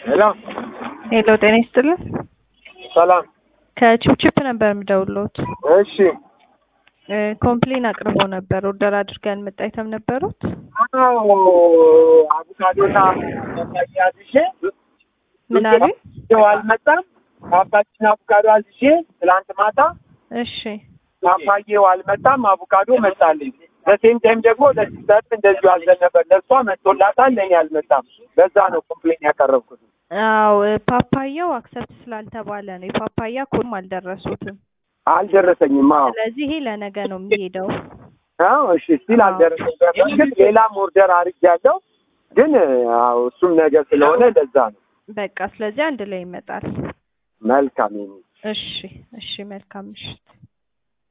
ሄሎ ሄሎ ጤና ይስጥልን። ሰላም። ከቺፕቺፕ ነበር የምደውልዎት። እሺ እ ኮምፕሌን አቅርቦ ነበር። ኦርደር አድርገን መጣ አይተም ነበሩት። አዎ አቮካዶና ፓፓያ አዝዤ ምን አሉ? ይኸው አልመጣም። ፓፓያና አቮካዶ አዝዤ ትላንት ማታ እሺ ፓፓዬው አልመጣም፣ አቮካዶ መጣልኝ። በሴም ታይም ደግሞ ለሲስተርም እንደዚሁ አዘን ነበር። ለእሷ መጥቶላታል፣ ለእኔ አልመጣም። በዛ ነው ኮምፕሌን ያቀረብኩት። አዎ ፓፓያው አክሰፕት ስላልተባለ ነው። የፓፓያ ኮድም አልደረሱትም። አልደረሰኝም። አዎ ስለዚህ ይሄ ለነገ ነው የሚሄደው። አዎ እሺ ስቲል አልደረሰኝ። በእርግጥ ሌላም ኦርደር አድርጌያለሁ፣ ግን አዎ እሱም ነገር ስለሆነ ለዛ ነው። በቃ ስለዚህ አንድ ላይ ይመጣል። መልካም ይሁን። እሺ እሺ፣ መልካም ምሽት።